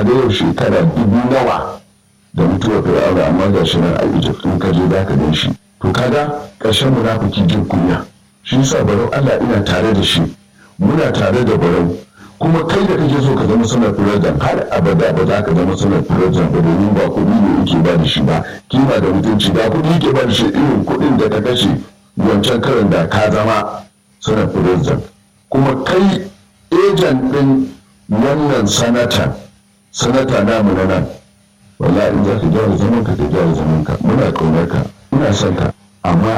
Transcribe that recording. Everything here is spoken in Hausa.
ga yau shekara dubu nawa da mutuwar fir'auna amma ga shi nan a egypt in ka je za ka gan shi to kaga ƙarshen munafiki jin kunya shi yasa barau allah ina tare da shi muna tare da barau kuma kai da kake so ka zama sanar president har abada ba za ka zama sanar president ba domin ba kuɗi ne yake ba da shi ba kima da mutunci ba kuɗi yake ba da shi irin kuɗin da ka kashe wancan karin da ka zama sanar president kuma kai ejan ɗin wannan sanata sanata namu na nan wallahi in za ka gyara zaman ka ka gyara zaman ka muna ƙaunar ka ina son ka amma